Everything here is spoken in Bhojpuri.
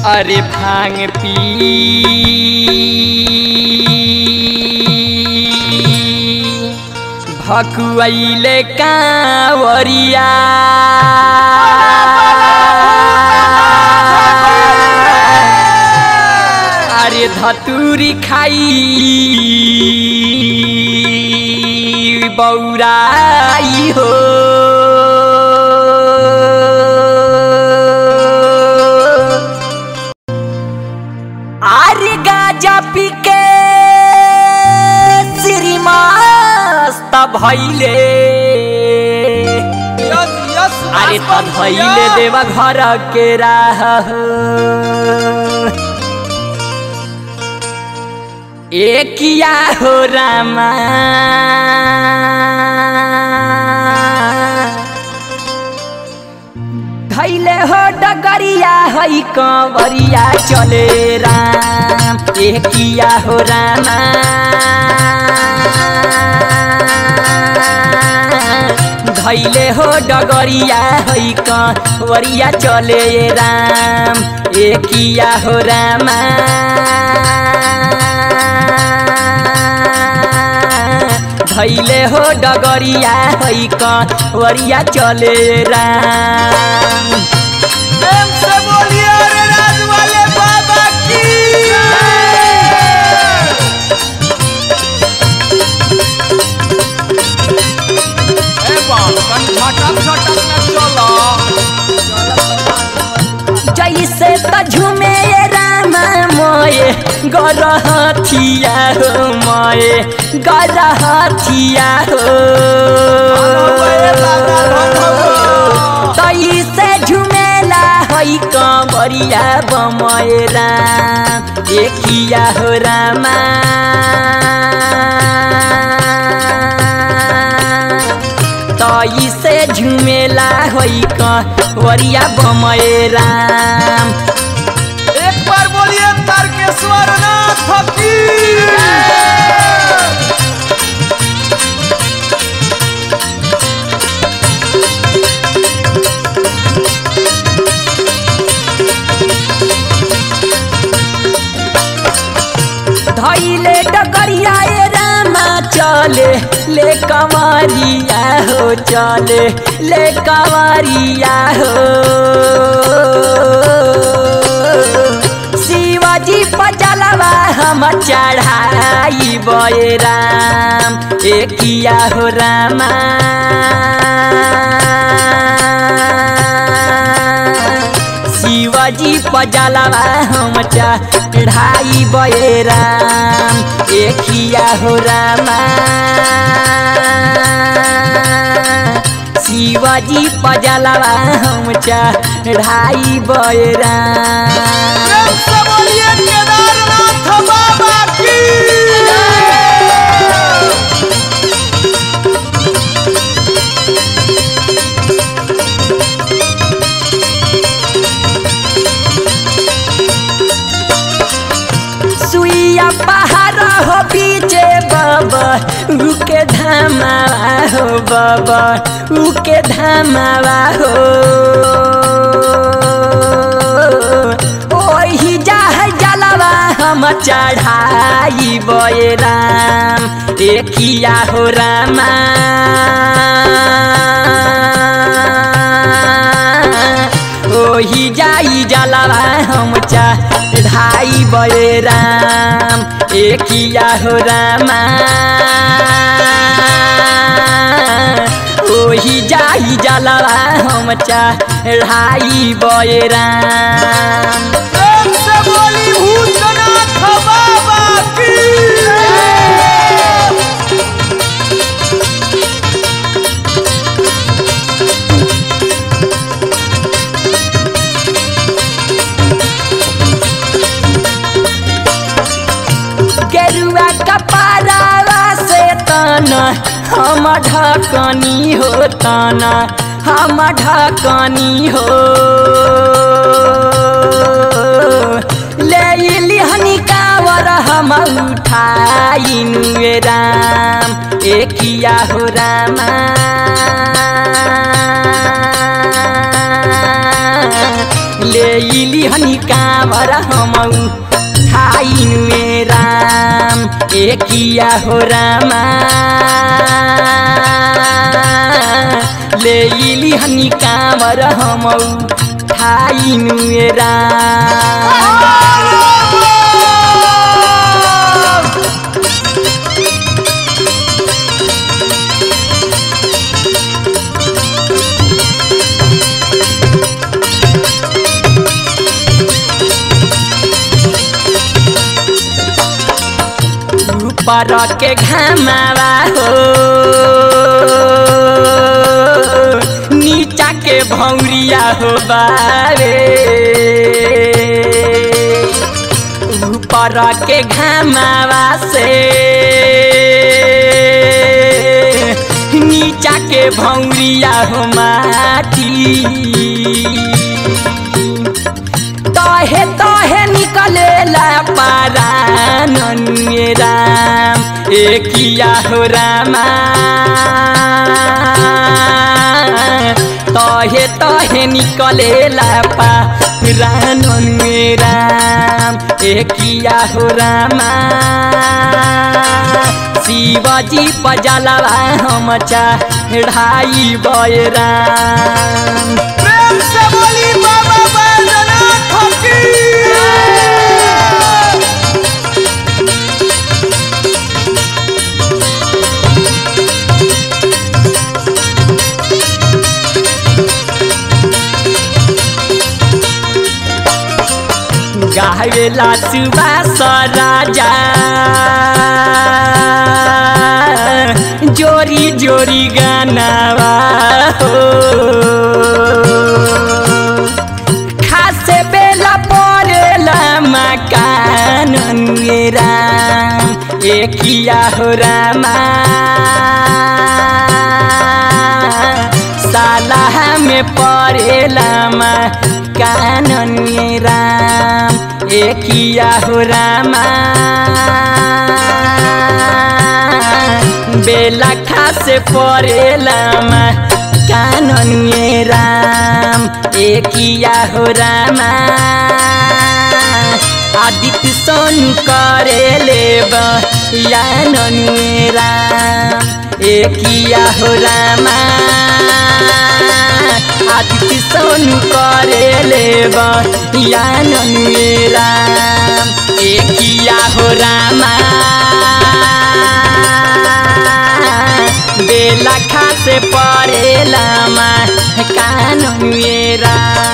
अरे भांग पी भकुआइले कांवरिया अरे धतूरी खाई बौराई हो अरे गाजा पी के श्रीमस्त भैले यस यस अरे त भैले देवा घर के राह एकिया हो रामा धैले हो डगरिया है कंवरिया चले राम एकिया हो रामा धैले हो डगरिया है कंवरिया चले राम एकिया हो रामा धैले हो डगरिया है कंवरिया चले राम प्रेम से बोलिए अरे राज वाले बाबा की ए बाप कन झटक झटक न चलो जैसे त झुमे रामा मोए गरहथिया हो मोए गरहथिया हो तैसे झुमेला है कंवरिया बमए राम एकिया हो रामा तैसे झुमेला है कंवरिया बमए राम एक बार बोलिए तारकेश्वर नाथ की धैले डगरिया ए रामा चले ले कंवरिया हो चले ले कंवरिया हो शिवाजी पचलवा हम चढ़ाई बे राम एकिया हो रामा शिवाजी पजलवा हम चढ़ाई बे राम एकिया हो रामा शिवाजी पजलवा हम चढ़ाई बे राम प्रेम से बोलिए केदारनाथ बाबा की सुइया पहाड़ हो बीचे बाबा उके धामावा हो बाबा उके धामावा हो ओही जाह जलवा हम चढ़ाई बे राम एकिया हो रामा ओही जाई जलवा हम चढ़ाई बे राम एकिया हो रामा ओही जाई जलवा हम चढ़ाई बे राम प्रेम से बोली भूतनाथ बाबा की गेरुआ कपारावा से तन हम ढकनी हो तन हम ढकनी हो ले लिहनी कावर हम उठाइनु राम एकिया हो रामा ले इली हनी काँवर हमऊ थाइनु ए राम ए किया हो रामा ले इली हनी काँवर हमऊ थाइनु ए राम ऊपर के घामावा हो नीचा के भौरिया हो बारे ऊपर के घामावा से नीचा के भौरिया हो माटी तहे तहे निकलेला पारा नन्ये राम एकिया हो रामा तहे तहे निकलेला पारा नन्ये राम एकिया हो रामा शिवजी पजलवा हम चढ़ाई बय राम प्रेम से बोली बाबा बैजनाथ की गावेला सुबास राजा जोरी जोरी गानावा हो खासे बेला परेला मकान राम एकिया हो रामा सालाह में परेला कानन राम एकिया हो रामा बेला खासे परेला कानन राम एकिया हो रामा आदित्य सोनु करे लेब या ननुए राम एकिया हो रामा आदित्य सोनु करे लेब या ननुए राम एकिया हो रामा बेला खासे परेला मा कानुए राम